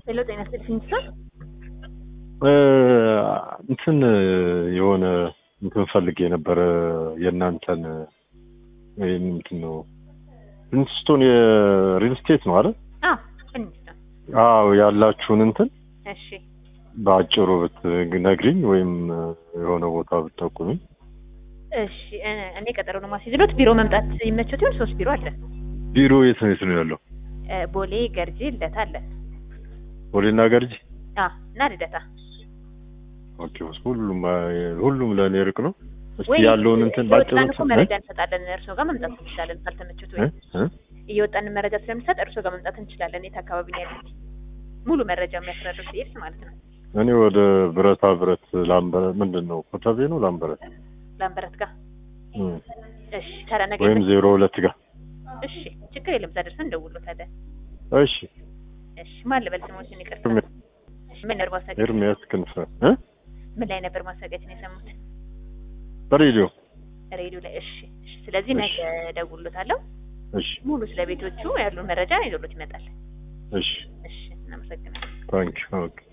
ሄሎ ጤና ይስጥልኝ ሰር እንትን የሆነ እንትን ፈልጌ ነበረ የእናንተን ወይም እንትን ነው ፕሪንስቶን የሪል ስቴት ነው አይደል? አዎ ፕሪንስቶን አዎ ያላችሁን እንትን እሺ በአጭሩ ብትነግሪኝ ወይም የሆነ ቦታ ብትጠቁሚኝ። እሺ እ- እኔ ቀጠሮ ነው ማስይዝሎት ቢሮ መምጣት ይመቸው ሲሆን ሶስት ቢሮ አለ ቢሮ የት ነው የት ነው ያለው? እ፣ ቦሌ ገርጂ ልደታ አለ ቦሌና ገርጂ? አ እና ልደታ ኦኬ ሁሉም ሁሉም ለእኔ ርቅ ነው። እስቲ ወይ ያለውን እንትን ባጭሩ እየወጣን እኮ እንትን- መረጃ እንሰጣለን እርስዎ ጋር መምጣት እንችላለን ካልተመቹት ወይ እ? እ? እየወጣን መረጃ ስለምንሰጥ እርስዎ ጋር መምጣት እንችላለን የት አካባቢ ነው ያሉት ሙሉ መረጃ የሚያስረዱት ሲሄድ ማለት ነው እኔ ወደ ብረታ ብረት ላምበረ ምንድን ነው ኮተቤ ነው ላምበረት ላምበረት ጋር እም፣ እሺ ታዲያ ነገ ወይም ይመ- ዜሮ ሁለት ጋር እሺ ችግር የለም እዛ ደርሰን እንደውሎታለን እሺ እሺ ማን ልበል ስሞችን ይቅርታ ኤርሚ- ምን ነበር ማስታወቂያ ኤርሚያስ ክንፈ እ? ምን ላይ ነበር ማስታወቂያችን የሰሙት በሬዲዮ ሬዲዮ ላይ እሺ እሺ ስለዚህ እሺ። ነገ እደውልሎታለሁ እሺ ሙሉ ስለ ቤቶቹ ያሉን መረጃ ይዞሎት ይመጣል እሺ እሺ እናመሰግናለን ታንክ ኦኬ